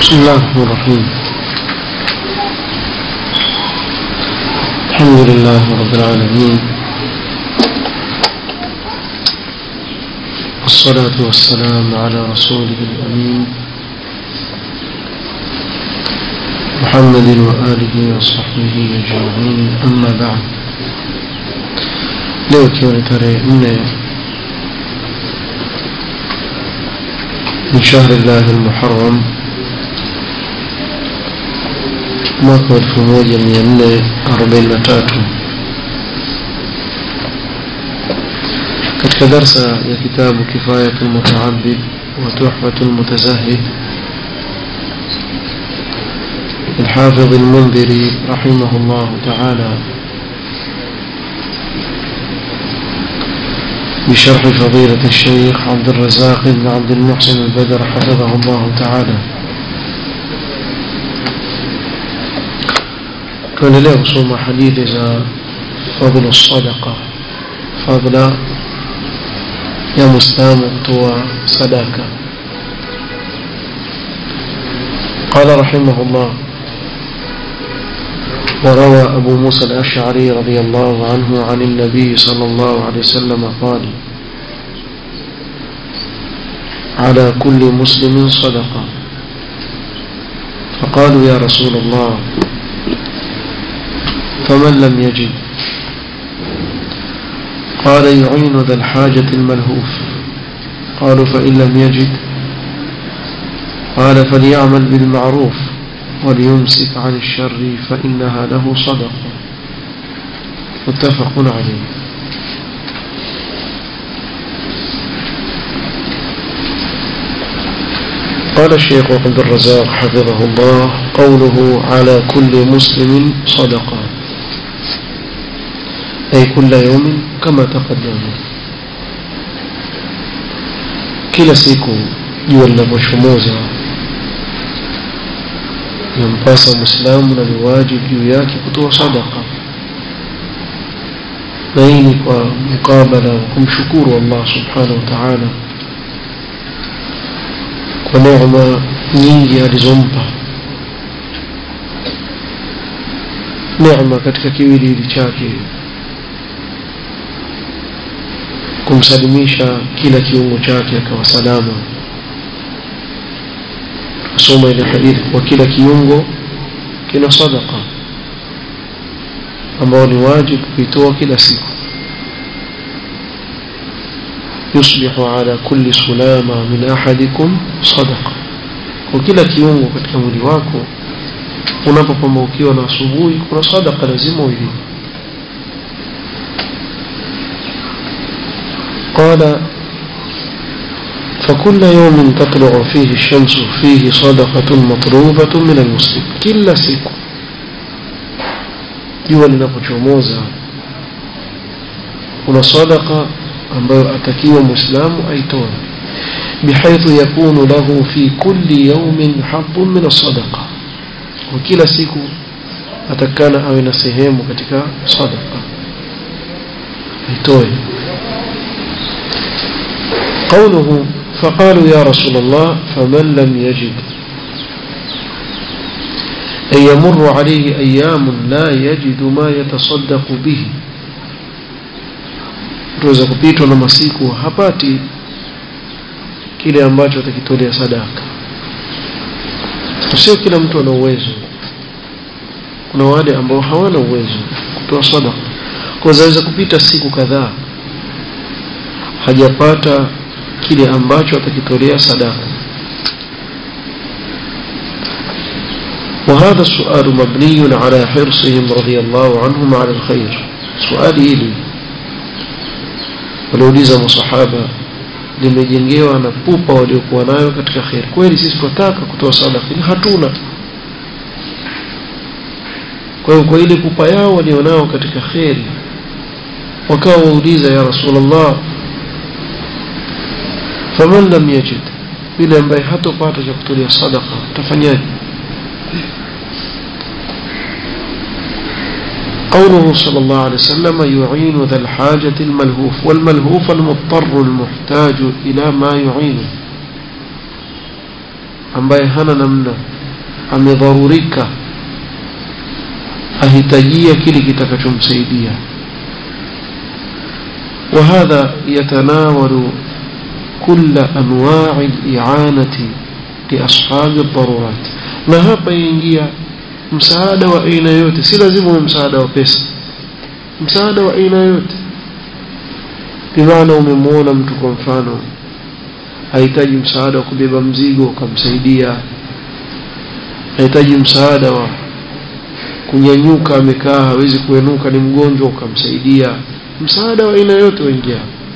بسم الله الرحمن الرحيم الحمد لله رب العالمين والصلاة والسلام على رسوله الأمين محمد وآله وصحبه أجمعين أما بعد leo ikiwa ni tarehe nne من شهر الله المحرم mwaka wa elfu moja mia nne arobaini na tatu katika darsa ya kitabu kifayatu lmutaabid wa tuhfatu lmutazahid الحافظ المنذري رحمه الله تعالى بشرح فضيلة الشيخ عبد الرزاق بن عبد المحسن البدر حفظه الله تعالى tuendelea kusoma hadithi za fadhlu sadaqa fadla ya muislamu kutoa sadaka قال رحمه الله وروى أبو موسى الأشعري رضي الله عنه عن النبي صلى الله عليه وسلم قال على كل مسلم صدقة فقالوا يا رسول الله فمن لم يجد قال يعين ذا الحاجة الملهوف قالوا فإن لم يجد قال فليعمل بالمعروف وليمسك عن الشر فإنها له صدقة متفق عليه قال الشيخ عبد الرزاق حفظه الله قوله على كل مسلم صدقة أي كل يوم كما تقدم kila siku jua linapochomoza yampasa mwislamu na ni wajibu juu yake kutoa sadaka na hii ni kwa mukabala wa kumshukuru allah subhanahu wa taala kwa neema nyingi alizompa neema katika kiwiliwili chake kumsalimisha kila kiungo chake akawa salama asoma ile hadithi kwa kila kiungo kina sadaka ambao ni wajibu kuitoa kila siku yusbihu ala kulli sulama min ahadikum sadaqa kwa kila kiungo katika mwili wako unapopambaukiwa na asubuhi kuna sadaka lazima uilipe قال فكل يوم تطلع فيه الشمس فيه صدقة مطلوبة من المسلم كل siku jua linapochomoza kuna sadaka ambayo atakiwa muislamu aitoe bihaithu yakunu lahu fi kulli yawmin habbun min as-sadaqa kwa kila siku atakana awe na sehemu katika sadaqa aitoe قوله فقالوا يا رسول الله فمن لم يجد أن يمر عليه أيام لا يجد ما يتصدق به tuweza kupitwa na masiku hapati kile ambacho atakitolea sadaka sio kila mtu ana uwezo kuna wale ambao hawana uwezo kutoa sadaka kwa zaweza kupita siku kadhaa hajapata kile ambacho atakitolea sadaka وهذا السؤال مبني على حرصهم رضي الله عنهم على الخير سؤالي إلي waliuliza masahaba limejengewa na pupa waliokuwa nayo katika kheri kweli sisi tunataka kutoa sadaka lakini hatuna kwa hiyo kwa ile pupa yao walionao katika kheri wakawa wauliza ya rasulllah faman lam yajid yule ambaye hatopata cha kutolea sadaka utafanyaje قوله صلى الله عليه وسلم يعين ذا الحاجة الملهوف والملهوف المضطر المحتاج إلى ما يعينه ambaye hana namna amedharurika ahitajia kile kitakachomsaidia وهذا يتناول كل أنواع الإعانة لأصحاب الضرورات na hapa ingia msaada wa aina yote si lazima uwe msaada wa pesa msaada wa aina yote bimaana umemwona mtu kwa mfano hahitaji msaada wa kubeba mzigo ukamsaidia hahitaji msaada wa kunyanyuka amekaa hawezi kuenuka ni mgonjwa ukamsaidia msaada wa aina yote waingia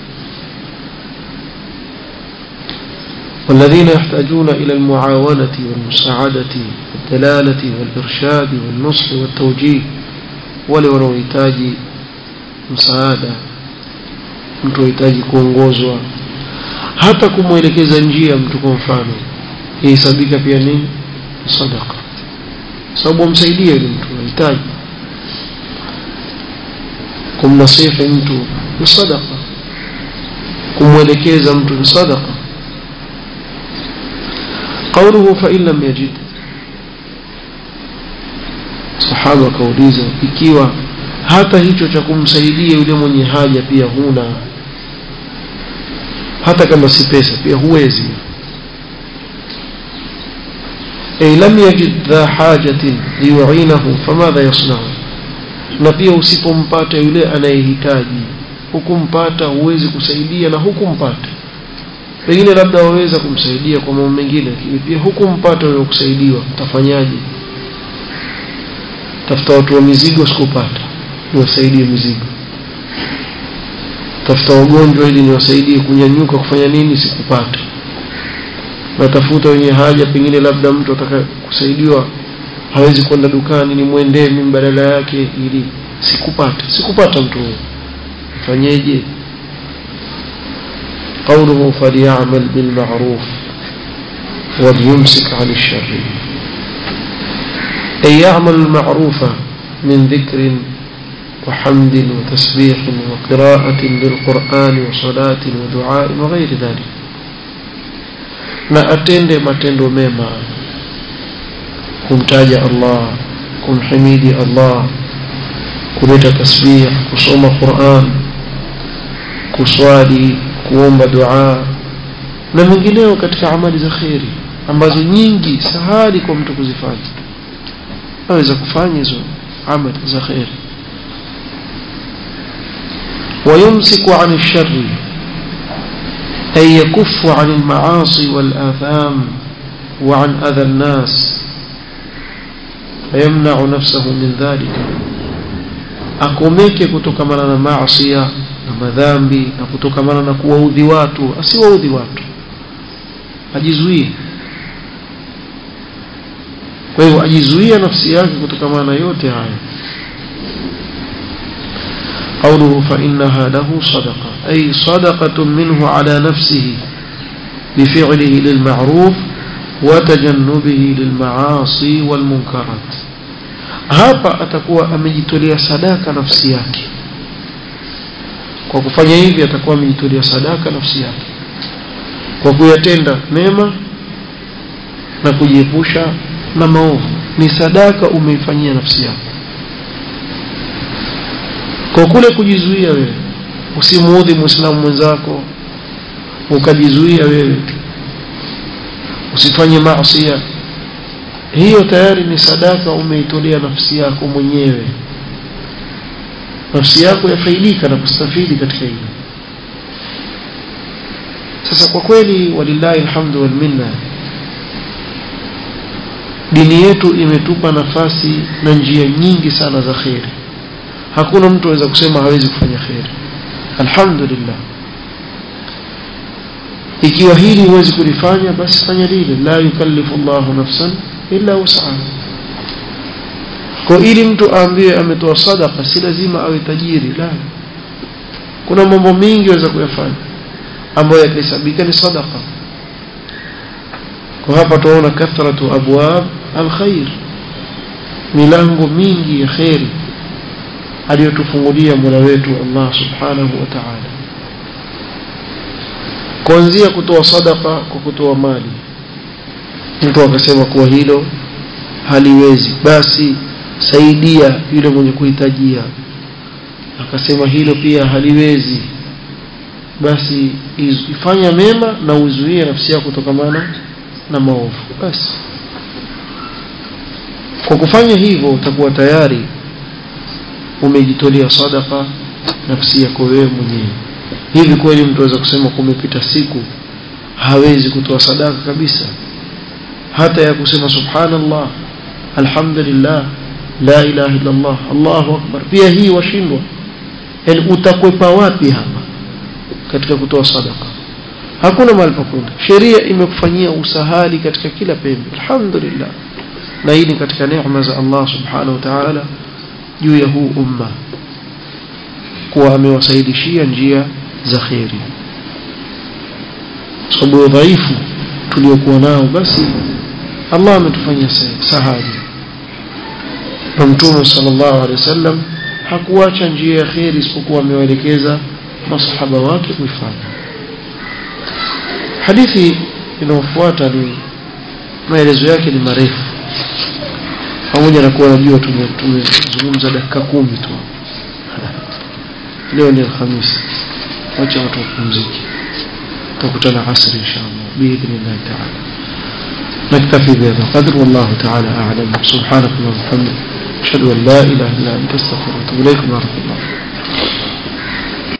والذين يحتاجون إلى المعاونة والمساعدة والدلالة والإرشاد والنصح والتوجيه wale wanaohitaji msaada mtu ahitaji kuongozwa hata kumwelekeza njia mtu kwa mfano ihesabika pia nini sadaka sababu amsaidie yule mtu anahitaji kumnasihi mtu ni sadaka kumwelekeza mtu ni sadaka قوله فإن لم يجد sahaba akauliza ikiwa hata hicho cha kumsaidia yule mwenye haja pia huna hata kama si pesa pia huwezi ay lam yajid dha hajatin liyuinahu famadha yasnau na pia usipompata yule anayehitaji hukumpata huwezi kusaidia na hukumpata pengine labda waweza kumsaidia kwa mambo mengine lakini pia hukumpata wewe kusaidiwa utafanyaje tafuta watu wa mizigo sikupata niwasaidie mizigo tafuta wagonjwa ili niwasaidie kunyanyuka kufanya nini sikupata natafuta wenye haja pengine labda mtu ataka kusaidiwa hawezi kwenda dukani nimwendee mimi badala yake ili sikupata sikupata mtu huyo fanyeje قوله فليعمل بالمعروف وليمسك عن الشر أي يعمل المعروف من ذكر وحمد وتسبيح وقراءة للقرآن وصلاة ودعاء وغير ذلك na atende matendo mema kumtaja Allah kumhimidi Allah kuleta tasbih kusoma Qur'an kuswali kuomba dua na mengineo katika amali za kheri ambazo nyingi sahali kwa mtu kuzifanya aweza kufanya hizo amali za kheri ويمسك عن الشر أي يكف عن المعاصي والآثام وعن أذى الناس فيمنع نفسه من ذلك akomeke kutokamana na maasiya na madhambi na kutokamana na kuwaudhi watu asiwaudhi watu ajizuie kwa hivyo ajizuia nafsi yake kutokamana na yote haya قوله فإنها له صدقة أي صدقة منه على نفسه بفعله للمعروف وتجنبه للمعاصي والمنكرات hapa atakuwa amejitolea sadaka nafsi yake kwa kufanya hivi atakuwa amejitolea sadaka nafsi yake kwa kuyatenda mema na kujiepusha na maovu ni sadaka umeifanyia nafsi yako kwa kule kujizuia wewe usimuudhi muislamu mwenzako ukajizuia wewe usifanye maasiya hiyo tayari ni sadaka umeitolea nafsi yako mwenyewe nafsi yako yafaidika na kustafidi katika hilo sasa kwa kweli walillahi alhamdu wal minna dini yetu imetupa nafasi na njia nyingi sana za kheri hakuna mtu aweza kusema hawezi kufanya kheri alhamdulillah ikiwa hili huwezi kulifanya basi fanya lile la yukallifu Allahu nafsan illa wus'aha kwa ili mtu aambiwe ametoa sadaka si lazima awe tajiri la kuna mambo mengi waweza kuyafanya ambayo yakihesabika ni sadaka kwa hapa tunaona kathratu abwab alkhair milango mingi ya khairi aliyotufungulia Mola wetu Allah subhanahu wa ta'ala kuanzia kutoa sadaka kwa kutoa mali mtu akasema kuwa hilo haliwezi basi saidia yule mwenye kuhitajia akasema hilo pia haliwezi basi ifanya mema na uzuie nafsi yako kutokamana na maovu basi kwa kufanya hivyo utakuwa tayari umejitolea sadaka nafsi yako wewe mwenyewe hivi kweli mtu aweza kusema kumepita siku hawezi kutoa sadaka kabisa hata ya kusema subhanallah alhamdulillah la ilaha illa Allah Allahu akbar pia hii washindwa yani utakwepa wapi hapa katika kutoa sadaka hakuna mahali pa kwenda sheria imekufanyia usahali katika kila pembe alhamdulillah na hii ni katika neema za Allah subhanahu wa ta'ala juu ya huu umma kuwa amewasaidishia njia za kheri sababu ya udhaifu tuliokuwa nao basi Allah ametufanyia sahali na mtume sallallahu alaihi wasallam hakuacha njia ya kheri isipokuwa amewaelekeza masahaba wake kuifanya hadithi inayofuata ni maelezo yake ni marefu pamoja na kuwa najua tumezungumza dakika kumi tu leo ni alhamisi wacha watu wapumzike tutakutana asri inshallah biidhnillah taala نكتفي بهذا القدر والله تعالى أعلم سبحانك اللهم وبحمدك أشهد أن لا إله إلا أنت أستغفرك وأتوب إليك بارك الله